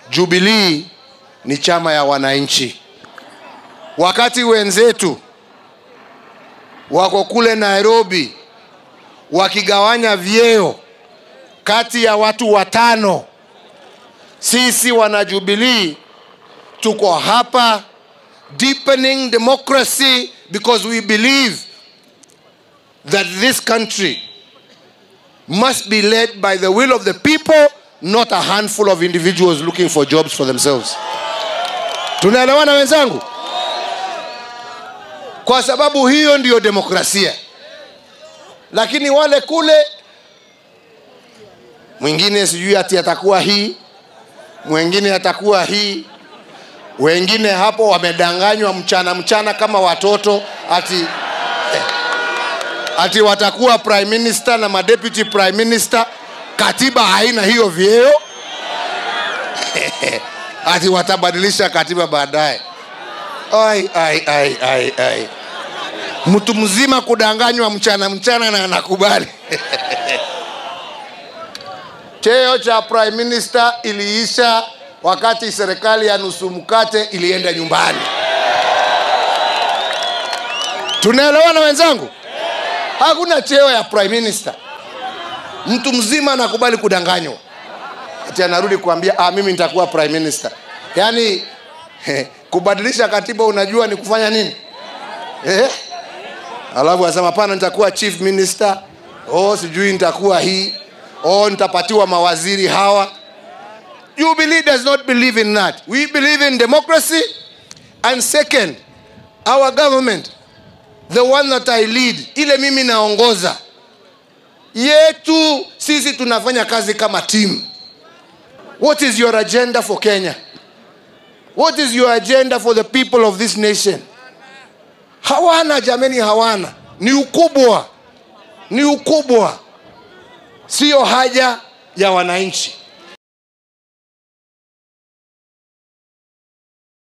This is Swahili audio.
Jubilee ni chama ya wananchi. Wakati wenzetu wako kule Nairobi wakigawanya vyeo kati ya watu watano, sisi wana Jubilee tuko hapa deepening democracy because we believe that this country must be led by the will of the people not a handful of individuals looking for jobs for themselves tunaelewana wenzangu kwa sababu hiyo ndiyo demokrasia lakini wale kule mwingine sijui ati atakuwa hii mwingine atakuwa hii wengine hapo wamedanganywa mchana mchana kama watoto ati eh, ati watakuwa prime minister na madeputy prime minister katiba haina hiyo vyeo ati watabadilisha katiba baadaye ai, ai, ai, ai, ai. mtu mzima kudanganywa mchana mchana na anakubali cheo cha prime minister iliisha wakati serikali ya nusu mkate ilienda nyumbani tunaelewana wenzangu hakuna cheo ya prime minister mtu mzima anakubali kudanganywa ati anarudi kuambia ah, mimi nitakuwa prime minister yaani kubadilisha katiba unajua ni kufanya nini eh? alafu asema pana nitakuwa chief minister oh, sijui nitakuwa hii oh, nitapatiwa mawaziri hawa Jubilee does not believe in that. We believe in democracy. And second, our government, the one that I lead, ile mimi naongoza, yetu sisi tunafanya kazi kama team. What is your agenda for Kenya? What is your agenda for the people of this nation? Hawana jameni, hawana. Ni ukubwa, ni ukubwa, siyo haja ya wananchi.